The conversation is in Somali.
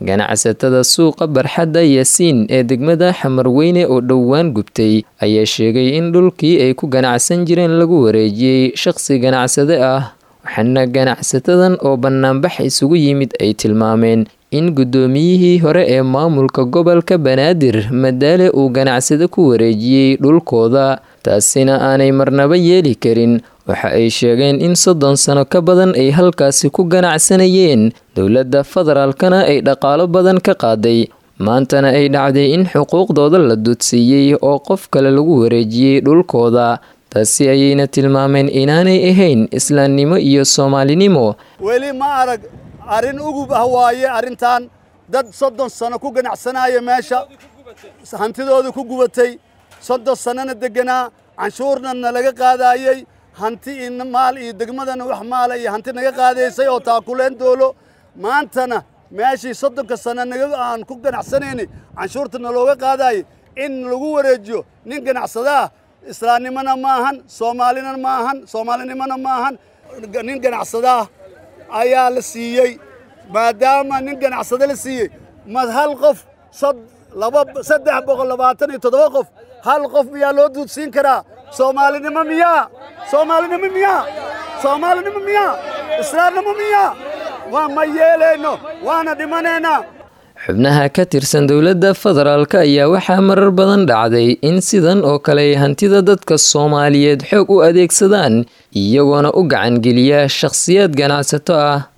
ganacsatada suuqa barxadda yaasiin ee degmada xamarweyne oo dhowaan gubtay ayaa sheegay in dhulkii ay ku ganacsan jireen lagu wareejiyey shaqsi ganacsade ah waxaana ganacsatadan oo bannaanbax isugu yimid ay tilmaameen in guddoomiyihii hore ee maamulka gobolka banaadir madaale uu ganacsade ku wareejiyey dhulkooda taasina aanay marnaba yeeli karin waxa ay sheegeen in soddon sano ka badan ay halkaasi ku ganacsanayeen dowladda federaalkana ay dhaqaalo badan ka qaaday maantana ay dhacday in xuquuqdooda la dudsiiyey oo qof kale lagu wareejiyey dhulkooda taasi ayayna tilmaameen inaanay ahayn islaamnimo iyo soomaalinimo weli ma arag arrin ugub ah waaye arrintan dad soddon sano ku ganacsanaya meesha hantidooda ku gubatay soddon sannona degganaa canshuurna nalaga qaadaayey hanti iyo maal iyo degmadana wax maala iyo hanti naga qaadaysay oo taakuleen doolo maantana meeshii soddonka sano naga aan ku ganacsanayni canshuurta nalooga qaadaayay in lagu wareejiyo nin ganacsada ah islaamnimona ma ahan soomaalina ma ahan soomaalinimona ma ahan nin ganacsada ah ayaa la siiyey maadaama nin ganacsado la siiyey ma hal qof laba saddex boqol labaatan iyo toddoba qof hal qof miyaa loo duudsiin karaa soomaalinimo miyaa soomaalinimo miyaa soomaalinimo miyaa islaamnimo miyaa waa ma yeelayno waana dhimanaynaa xubnaha ka tirsan dowladda federaalk ayaa waxaa marar badan dhacday in sidan oo kale ay hantida dadka soomaaliyeed xoog u adeegsadaan iyagoona u gacangeliya shakhsiyaad ganacsato ah